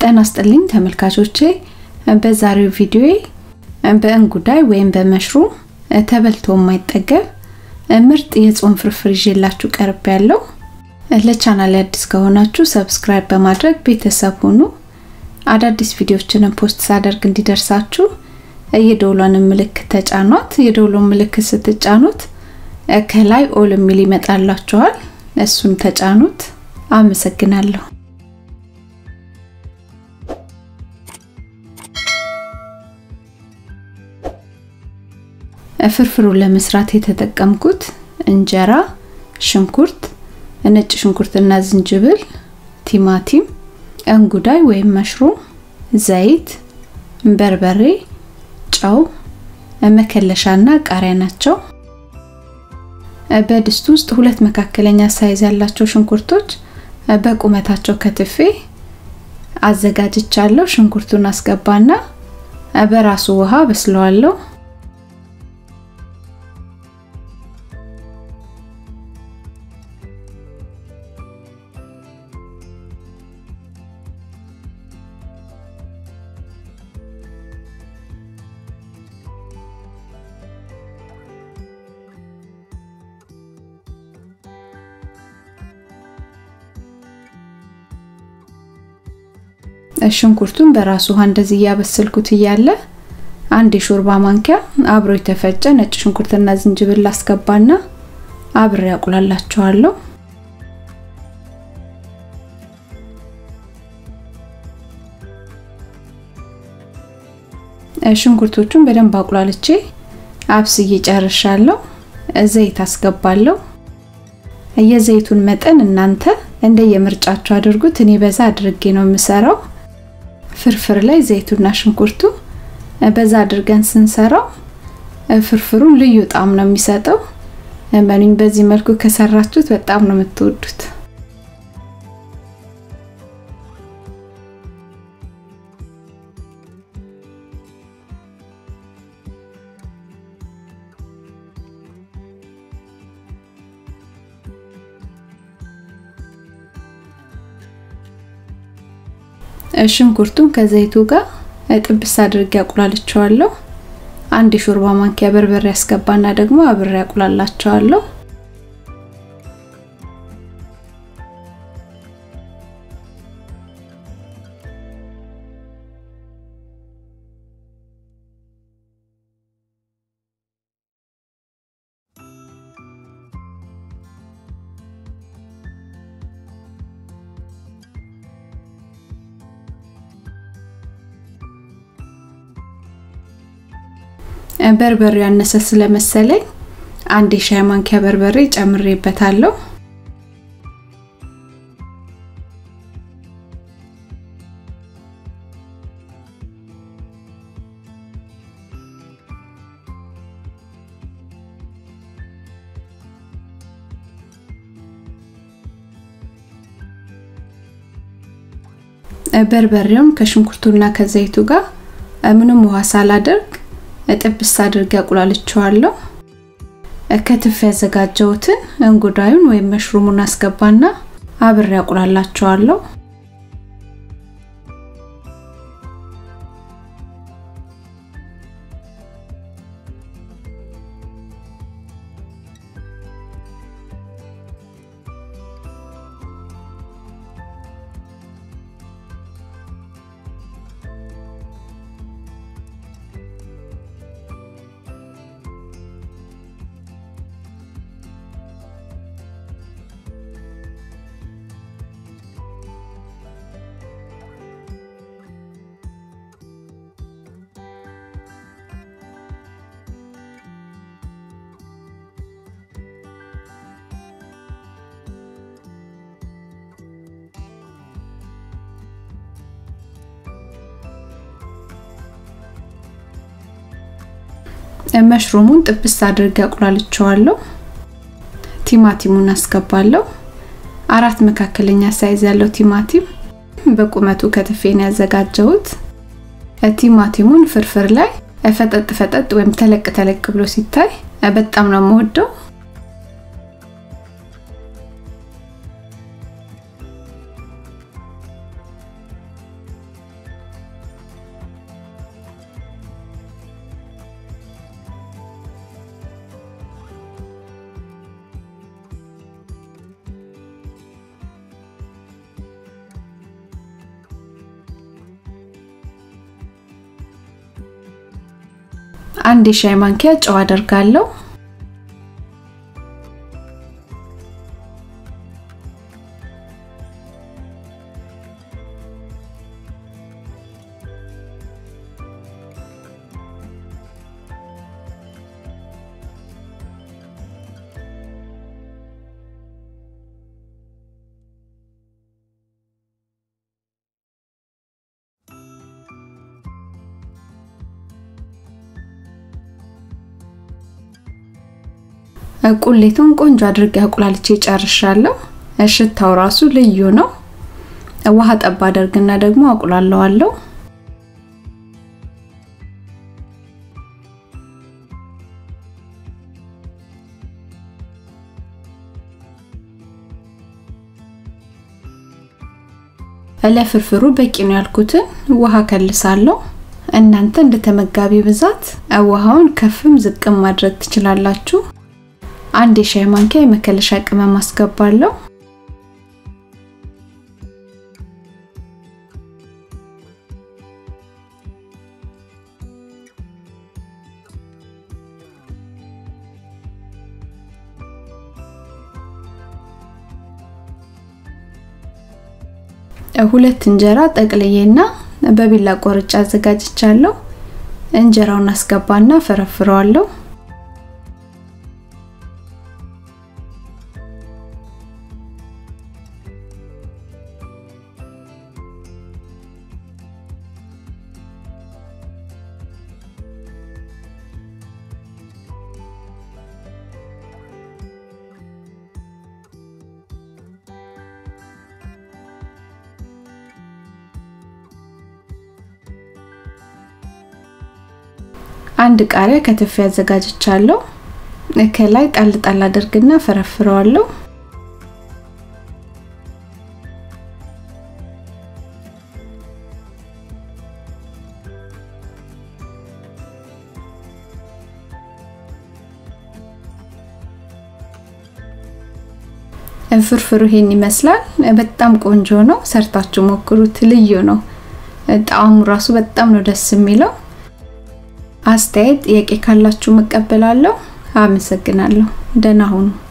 ጤና ይስጥልኝ ተመልካቾቼ፣ በዛሬው ቪዲዮ በእንጉዳይ ወይም በመሽሩም ተበልቶ የማይጠገብ ምርጥ የጾም ፍርፍር ይዤላችሁ ቀርብ ያለው። ለቻናል አዲስ ከሆናችሁ ሰብስክራይብ በማድረግ ቤተሰብ ሁኑ። አዳዲስ ቪዲዮዎችን ፖስት ሳደርግ እንዲደርሳችሁ የደውሏን ምልክት ተጫኗት። የደውሏን ምልክት ስትጫኑት ከላይ ኦል የሚል ይመጣላችኋል። እሱን ተጫኑት። አመሰግናለሁ። ፍርፍሩን ለመስራት የተጠቀምኩት እንጀራ፣ ሽንኩርት፣ ነጭ ሽንኩርትና ዝንጅብል፣ ቲማቲም፣ እንጉዳይ ወይም መሽሩም፣ ዘይት፣ በርበሬ፣ ጨው፣ መከለሻና ቃሪያ ናቸው። በድስት ውስጥ ሁለት መካከለኛ ሳይዝ ያላቸው ሽንኩርቶች በቁመታቸው ከትፌ አዘጋጅቻለሁ። ሽንኩርቱን አስገባና በራሱ ውሃ በስለዋለሁ። ሽንኩርቱን በራሱ ውሃ እንደዚህ እያበሰልኩት እያለ አንድ የሾርባ ማንኪያ አብሮ የተፈጨ ነጭ ሽንኩርትና ዝንጅብል አስገባና አብሬ ያቁላላቸዋለሁ። ሽንኩርቶቹን በደንብ አቁላልቼ አብስዬ ጨርሻለሁ። ዘይት አስገባለሁ። የዘይቱን መጠን እናንተ እንደ የምርጫችሁ አድርጉት። እኔ በዛ አድርጌ ነው የምሰራው። ፍርፍር ላይ ዘይቱና ሽንኩርቱ በዛ አድርገን ስንሰራው ፍርፍሩን ልዩ ጣዕም ነው የሚሰጠው። እመኑኝ፣ በዚህ መልኩ ከሰራችሁት በጣም ነው የምትወዱት። ሽንኩርቱን ከዘይቱ ጋር ጥብስ አድርጌ አቁላልቸዋለሁ። አንድ የሾርባ ማንኪያ በርበሬ ያስገባና ደግሞ አብሬ አቁላላቸዋለሁ። በርበሬ ያነሰ ስለመሰለኝ አንድ የሻይ ማንኪያ በርበሬ ጨምሬበታለሁ። በርበሬውን ከሽንኩርቱና ከዘይቱ ጋር ምንም ውሃ ሳላደርግ ጥብስ አድርጌ አቁላልቸዋለሁ። ከትፍ ያዘጋጀሁትን እንጉዳዩን ወይም መሽሩሙን አስገባና አብሬ አቁላላቸዋለሁ። መሽሩሙን ጥብስ አድርጌ አቁላልቸዋለሁ። ቲማቲሙን አስገባለሁ። አራት መካከለኛ ሳይዝ ያለው ቲማቲም በቁመቱ ከትፌን ያዘጋጀሁት። ቲማቲሙን ፍርፍር ላይ ፈጠጥ ፈጠጥ ወይም ተለቅ ተለቅ ብሎ ሲታይ በጣም ነው የምወደው። አንድ የሻይ ማንኪያ ጨው አደርጋለሁ። ቁሌቱን ቆንጆ አድርጌ አቁላልቼ ጨርሻለሁ። ሽታው ራሱ ልዩ ነው። ውሃ ጠብ አደርግና ደግሞ አቁላለዋለሁ። ለፍርፍሩ በቂ ነው ያልኩትን ውሃ ከልሳለሁ። እናንተ እንደ ተመጋቢ ብዛት ውሃውን ከፍም ዝቅም ማድረግ ትችላላችሁ። አንድ የሻይ ማንኪያ የመከለሻ ቅመም አስገባለሁ። ሁለት እንጀራ ጠቅልዬና በቢላ ቆርጬ አዘጋጅቻለሁ። እንጀራውን አስገባና ፈረፍረዋለሁ። አንድ ቃሪያ ከትፌ አዘጋጅቻለሁ። ከላይ ጣል ጣል አድርግና ፈረፍረዋለሁ። ፍርፍሩ ይሄን ይመስላል። በጣም ቆንጆ ነው። ሰርታችሁ ሞክሩት። ልዩ ነው። ጣዕሙ ራሱ በጣም ነው ደስ የሚለው። አስተያየት ጥያቄ ካላችሁ መቀበላለሁ። አመሰግናለሁ። ደህና ሁኑ።